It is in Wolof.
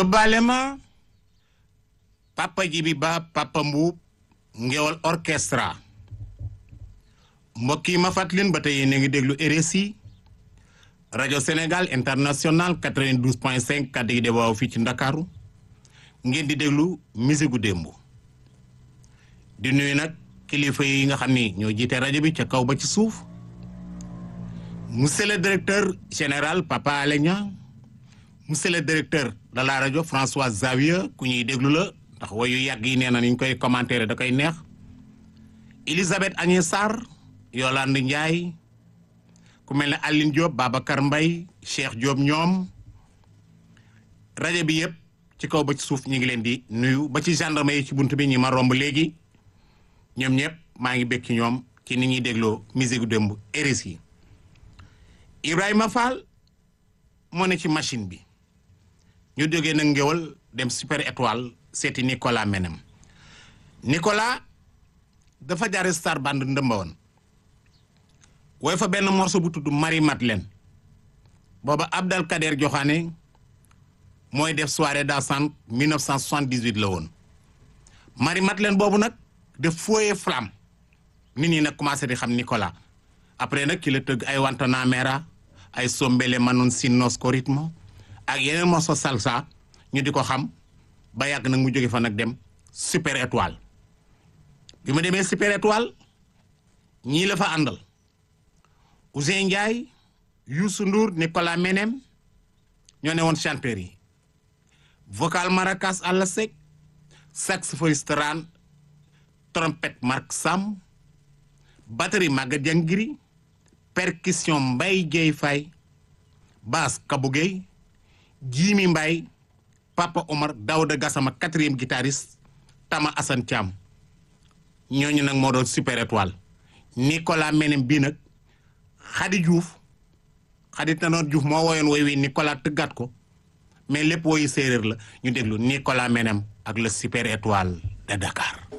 yóbbaale ma papa Jibi Ba papa Mbuub ngewal orchestra mbokk yi ma fàttalin ba tey yéen a ngi déglu RSI rajo Sénégal international 92 point 5 kàddu gi de waaw fii ci Ndakaaru ngeen di déglu musique gu démb di nuyu nag kilifa yi nga xam ni ñoo jiite rajo bi ca kaw ba ci suuf monsieur le directeur général Papa Alé Niang monsieur le directeur de la rajo François Xavier ku ñuy déglu la ndax wayu yàgg yi nee na ni ñu koy commentaire da koy neex Elisabeth Agnès Sarr Yolande Ndiaye ku mel ne Aline Diop Babacar Mbaye Cheikh Diop ñoom rajo bi yëpp ci kaw ba ci suuf ñu ngi leen di nuyu ba ci gendarme yi ci bunt bi ñi ma romb léegi ñoom ñëpp maa ngi bekk ci ñoom ci ni ñuy dégloo musique démb RSI yi Ibrahima Fall moo ne ci machine bi ñu jógee nag ngéwal dem super étoile seeti Nicolas Menem Nicolas dafa jaare star band ndëmba woon wooy fa benn morceau bu tudd Marie Madeleine booba Abdel Kader Joxaane mooy def soirée dansante 1978 la woon Marie Madeleine boobu nag def fooyee flamme nit ñi nag commencé di xam Nicolas après nag ki la tëgg ay wantana mera ay sombele manon sinnos ko rythme ak yeneen morceau salsa ñu di ko xam ba yàgg nag mu jóge fa nag dem super étoile bi ma demee super étoile ñii la fa àndal Ousseyn Ndiaye Youssou Ndour Nicolas Menem ñoo ne woon chanteur yi vocal maracas àlla sec saxophoniste ran trompette Marc Sam batterie Maguette Diangiri percussion Mbaye Dieye Faye basse Kabou Gueye Jimi Mbaye Papa Omar Daouda Gassama quatrième guitariste Tama Assane Thiam ñooñu nag moo doon super étoile Nicolas Menem bii nag Khady Diouf Khady Tanor Diouf moo woyoon woy wi Nicolas tëggaat ko mais lépp woyu séeréer la ñu déglu Nicolas Menem ak le super étoile de Dakar